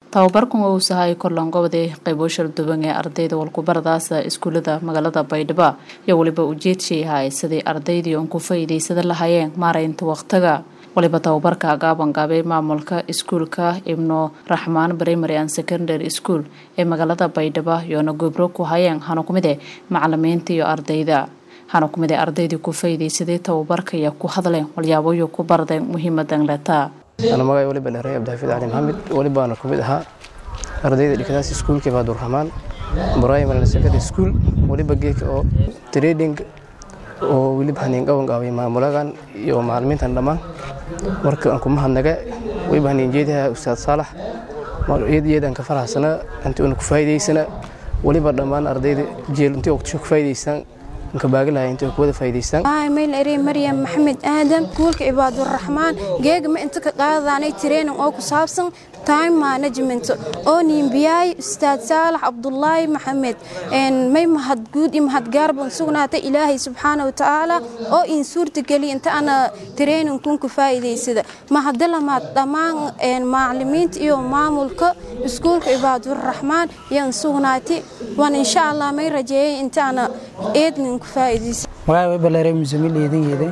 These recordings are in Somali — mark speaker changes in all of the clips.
Speaker 1: tababarkan uu sahay korlangobode qaybo shalduwan ee ardayda walkubaradaasa iskuulada magaalada baydhabo iyo weliba ujeedshii ahay sidii ardaydii uon ku faa'iidaysada lahaayeen maaraynta wakhtiga waliba tababarka gaabangaabay maamulka iskuulka ibnu raxmaan primary and secondary school ee magaalada baydhabo iyoona gobro ku hayeen hana ku mid e macalimiinta iyo ardayda hana ku mid ee ardaydii ku faa'iidaysaday tababarka iyo ku hadleen walyaaboyo ku bardeen muhiimadan letaa
Speaker 2: ana magay waliba dheeray cabdixafiid cali maxamed walibaana ku mid ahaa ardayda dhigadaas iskuulka baadurraxmaan primary secondary school waliba geedka oo trading oo weliba haniin qaban qaabay maamulagan iyo macalimiintan dhammaan marka aan kuma hadnaga waliba haniin jeedaha ustaad saalax iyadiyadaan ka faraxsana intii una ku faa'iidaysana waliba dhammaan ardayda jeel intii waqtisho ku faa'iidaystaan inka baagilahay intii ku wada faa'iidaystaan
Speaker 3: mayl eri maryam maxamed aadan iskuulka cibaaduraxmaan geegama inta ka qaadaanay training oo ku saabsan time management oo niimbiyaay ustaad saalax cabdulaahi maxamed may mahadguud iyo mahadgaarban sugnaatay ilaahay subxaana wa tacaala oo in suurtageliya inta ana trainingkun ku faa'iidaysada mahadalamaad dhammaan macalimiinta iyo maamulka iskuulka cibaaduraxmaan yaan sugnaatay waan insha allah may rajeeyay inta ana eednin ku faa'iidaysa
Speaker 4: magaca waybalare musamil eedangeeda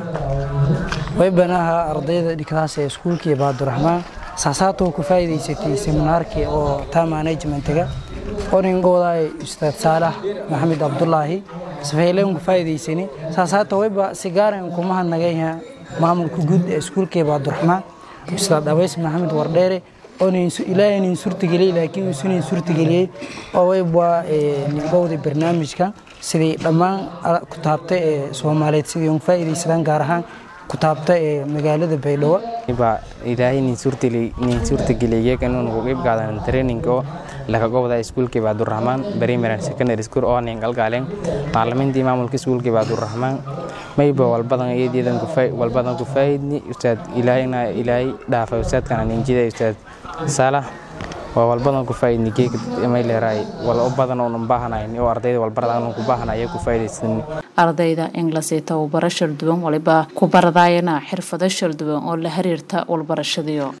Speaker 4: waybana ahaa ardayda dhigtaas ee iskuulka cibaaduraxmaan saasaatoo ku faa'iidaysatay seminaarkii oo time managementiga oningoodaay ustaad saalax maxamed cabdulaahi safayleen ku faa'iidaysani saasaata wayba sigaaran kuma hadnagayha maamulka guud ee iskuulka cibaaduraxmaan ustaad abays maxamed wardheere ilaahay nin suurtageliyey laakiin isunin suurtageliyey oo wayba ningowda barnaamijka sidii dhammaan kutaabta ee soomaaliyeed sidii uga faa'iidaysadaan gaar ahaan kutaabta ee magaalada baydhabo
Speaker 5: baa ilaahay nin suurtageliyey inuu nagu qeyb qaadan training oo laga gobda iskuulkii baadurraxmaan primary and secondary school oo nin galgaaleen macalimiintii maamulka iskuulkii baadurraxmaan mayba walbadan iyadiidan walbadan ku faa'idni ustaad ilaahayna ilaahay dhaafa ustaadkana ninjida ustaad saalax waa walbadan ku faa'idni geeg may leeraay wal u badan oo baahanayn oo ardayda walbaradan ku baahanaya ku faa'idaysan
Speaker 1: ardayda inglis ee tababaro shalduwan waliba ku baradaayana xirfado shalduwan oo la xiriirta walbarashadiyo